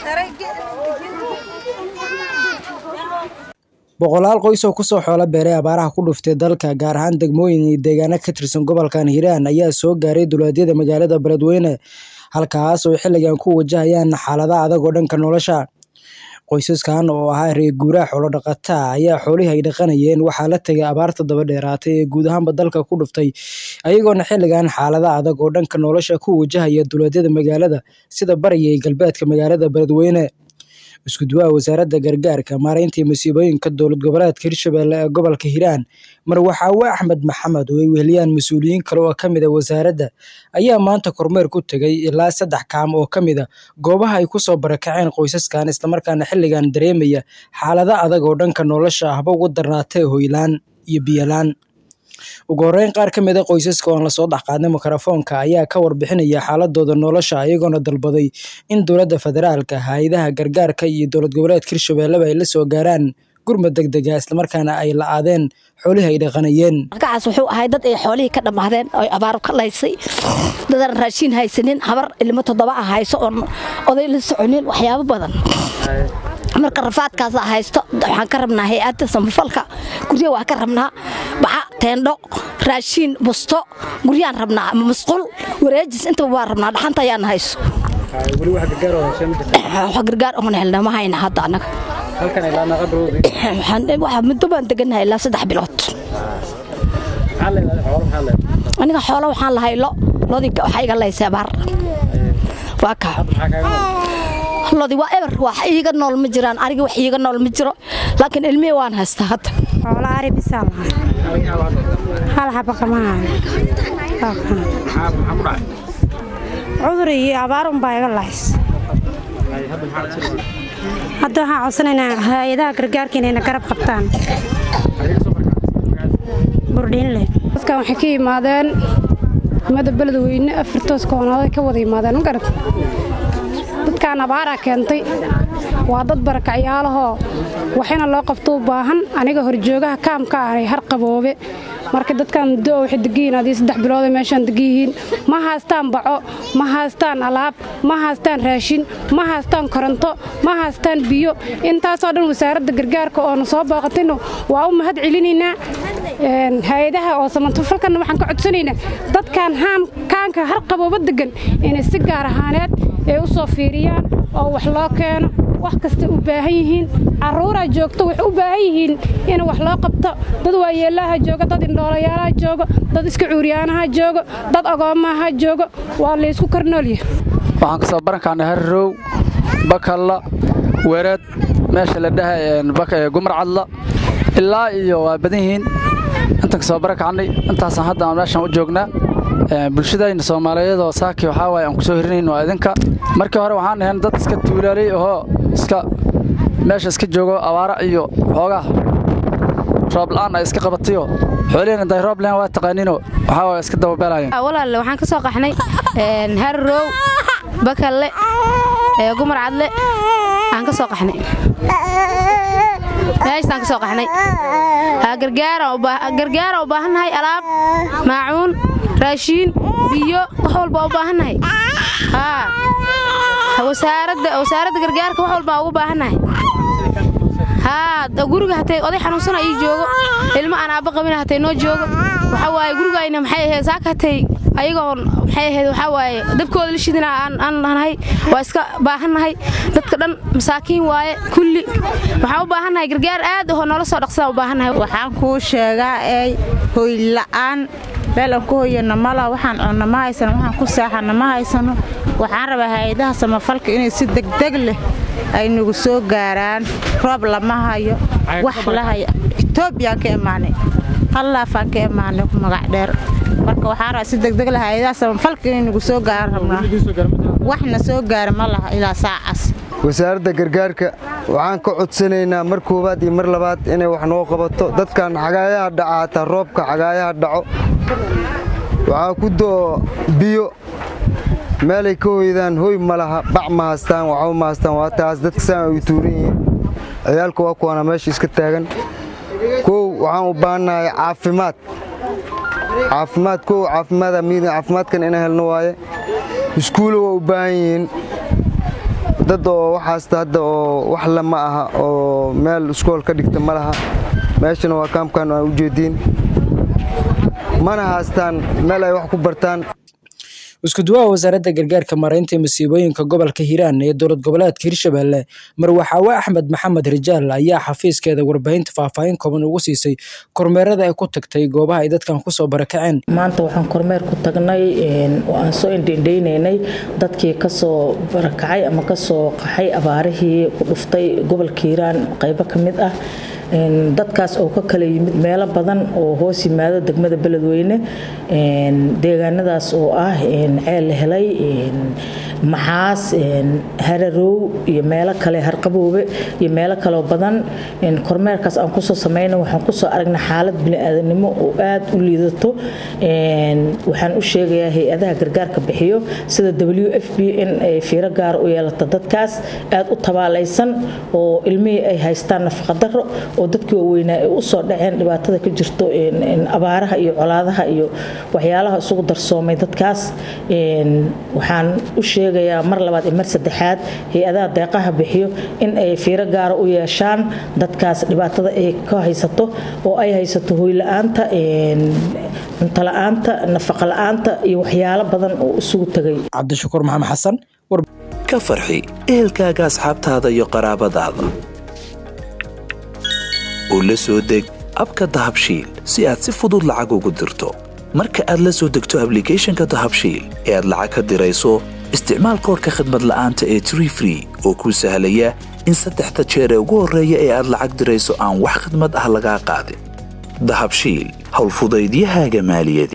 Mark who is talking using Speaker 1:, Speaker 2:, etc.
Speaker 1: boqolaal qoys oo kusoo xoolo beeray abaaraha ku dhuftay dalka gaar ahaan degmooyin iyo deegaano ka tirsan gobolkan hiiraan ayaa soo gaaray duleedyada magaalada beledweyne halkaas oo xilligan ku wajahayaan xaalada adag oo dhanka nolosha qoysaskan oo ahaa reer guuraa xoolo dhaqata ayaa xoolihii ay dhaqanayeen waxaa la tegay abaarta daba dheeraatay ee guud ahaanba dalka ku dhuftay ayagoona xilligan xaalada adag oo dhanka nolosha ku wajahaya duleedyada magaalada sida bariga iyo galbeedka magaalada beledweyne isku duwaha wasaaradda gargaarka maareynta iyo masiibooyinka dowlad goboleedka hirshabelle ee gobolka hiiraan marwaxaawe axmed maxamed oo ay weheliyaan mas-uuliyiin kale oo kamid a wasaaradda ayaa maanta kormeer ku tegay ilaa saddex kaam oo kamid a goobaha ay kusoo barakaceen qoysaskan islamarkaana xilligan dareemaya xaalada adag oo dhanka nolosha ahba ugu darnaatee hoylaan iyo biyolaan ugu horeyn qaar ka mid a qoysaska oon lasoo dhexqaadnay mikrofoonka ayaa ka warbixinaya xaaladooda nolosha iyagoona dalbaday in dowladda federaalka hay-adaha gargaarka iyo dowlad goboleedka hirshabelleba ay la soo gaaraan gurmad degdega islamarkaana ay la-aadeen xoolihii ay dhaqanayeen
Speaker 2: markacaas wuxuu ahay dad ay xoolihii ka dhammaadeen oo abaar ka laysay dadaan raashiin haysanin habar ilmo toddoba ah hayso oon oday la soconin waxyaabo badan marka rafaadkaas haysto waxaan ka rabnaa hay-adda samafalka gurya waa ka rabnaa baxa teendho raashiin busto guryaan rabnaa ama musqul wareejis intaba waa rabnaa dhaxanta ayaan hayso wax gargaar oon helna ma hayna hadda annaga muddo baan degannahay ilaa saddex bilood aniga xoolo waxaan lahay lo lodii waxaa iga laysay abaar waa kaa lodi waa eber wax iiga nool ma jiraan aniga wax iiga nool ma jiro laakiin ilmihii waan haystaa hadda
Speaker 3: xoolo ari bisaa lahay hal xaba kama hayo cudur iyo abaarun baa iga lahays hadda waxaan codsanaynaa hay-adaha gargaarka inayna garab qabtaan burdhiinle dadkan waxay ka yimaadeen umada beledweyne afartoos koonaaday ka wada yimaadeen ma garat dadkaan abaaraa keentay waa dad barakacyaalahoo waxina loo qabto u baahan aniga horjoogaha kaamka ahay har qaboobe marka dadkaan muddo oo waxay degan adii saddex bilood ay meeshaan degan yihiin ma haystaan baco ma haystaan alaab ma haystaan raashin ma haystaan koronto ma haystaan biyo intaasoo dhan wasaaradda gargaarka oona soo booqatayno waa u mahad celinaynaa hay-adaha oo samantafalkana waxaan ka codsanaynaa dadkaan haam kaanka har qabooba degan inay si gaar ahaaneed ay u soo fiiriyaan oo wax loo keeno wax kasta u baahan yihiin caruuraa joogto waxay u baahan yihiin in wax loo qabto dad waayeelaha joogo dad indhoolayaalaha joogo dad iska cuuryaanaha joogo dad agoomaha joogo waa laysku karnoolya
Speaker 4: waxaan kasoo barankaana harrow bakalla wereed meesha la dhahay gumar cadla ilaa iyo waa badan yihiin intaan kasoo barakacnay intaasaan hadda aan meeshaan u joognaa bulshadayna soomaaliyeed oo saaki waxaa waaye aan ku soo hirinayn waa idinka markii hore waxaan ahayn dad iska tuulaalay ahoo iska meesha iska joogo abaara iyo xoogaa roob la'aan ay iska qabatayo xoolihiina day roob lehen waa taqaaniino waxaa waaye iska dababeelayan
Speaker 5: walaalle waxaan ka soo qaxnay harrow bakalle gumar cadle aan ka soo qaxnay meeshtaan ka soo qaxnay gargaara u baahannahay alaab maacuun raashiin biyo wax walba u baahannahay wasaaradda gargaarka wax walbaa ugu baahannahay guriga hatay oday xanuunsana ii joogo ilmo aan aabba qabina hatay noo joogo waxaa waaye gurigayna maxay ahayd saaka hatay ayagoon maxay ahayd waxaa waaye dabkooda la shidina aan nahay waa iska baahannahay dadka dhan masaakiin waaye kulli waxaan u baahannahay gargaar aad ahoo noola soo dhaqsadaan u baahannahay
Speaker 6: waxaan kuu sheegaa eey hoyla'aan meel aan ku hoyana mala waxaan cunno ma haysano waxaan ku saaxanno ma haysano waxaan rabaa hay-adaha samafalka inay si degdeg leh ay nagu soo gaaraan roob lama hayo wax la hayo etoobiyaan ka imaanay hallaafaan ka imaanay ku magac dheer marka waxaan rabaa si degdeg leh hay-adaha samafalka inay nagu soo gaaran rabnaa waxna soo gaara ma laha ilaa saacaas
Speaker 7: wasaaradda gargaarka waxaan ka codsanaynaa mar koowaad iyo mar labaad inay wax noo qabato dadkan xagaayaha dhaca hataa roobka xagaayaha dhaco waxaa ku do'o biyo meelay ka hoydaan hoy ma laha bac ma haystaan waxba ma haystaan waa taas dadka saan ay tuuran yihiin ciyaalka waa kuwana meesha iska taagan kow waxaan u baahannahay caafimaad caafimaad kow caafimaada miidin caafimaadkan ina helno waaye iskuulo waa u baahan yihiin dad oo waxaasta hadda oo wax le ma aha oo meel iskool ka dhigta ma laha meeshana waa kaamkan aan u jeediin mana haastaan meel ay wax ku bartaan
Speaker 1: isku duwaha wasaaradda gargaarka maaraynta masiibooyinka gobolka hiiraan ee dowlad goboleedka hirshabelle marwaxaawe axmed maxamed rijaal ayaa xafiiskeeda warbaahinta faahfaahin kooban ugu siisay kormeerada ay ku tagtay goobaha ay dadkan kusoo barakaceen
Speaker 8: maanta waxaan kormeer ku tagnay oo aan soo indhendheynaynay dadkii kasoo barakacay ama kasoo qaxay abaarihii ku dhuftay gobolka hiiraan qaybo ka mid ah dadkaas oo ka kala yimid meelo badan oo hoos yimaado degmada beledweyne deegaanadaas oo ah ceel la helay maxaas hararow iyo meelo kale harqaboobe iyo meelo kaleo badan kormeerkaas aan kusoo samayna waxaan kusoo aragnay xaalad biniaadanimo oo aad u liidato waxaan u sheegayaa hay-adaha gargaarka bixiyo sida w f b in ay fiiro gaar u yeelato dadkaas aad u tabaalaysan oo ilmihii ay haystaan nafaqadaro oo dadkii waaweynaa ay u soo dhaceen dhibaatada ka jirto abaaraha iyo colaadaha iyo waxyaalaha isugu darsoomay dadkaas waxaan u sheegayaa mar labaad iyo mar saddexaad hay-adaha deeqaha bixiyo in ay fiiro gaara u yeeshaan dadkaas dhibaatada ay ka haysato oo ay haysato hoyla-aanta cuntola'aanta nafaqa la-aanta iyo waxyaalo badan oo isugu tegay
Speaker 1: cabdishakuur maxamed xasan
Speaker 9: ka farxi ehelkaaga asxaabtaada iyo qaraabadaada oo la soo deg abka dahabshiil si aad si fudud lacag ugu dirto marka aad la soo degto ablicathonka dahabshiil ee aad lacag ka dirayso isticmaal koorka khadmad la'aanta ee tree free oo kuu sahlaya in saddexda jeer ee ugu horreeya ee aad lacag dirayso aan wax khadmad ah lagaa qaadin dahabshiil howlfudaydiyahaaga maaliyadeed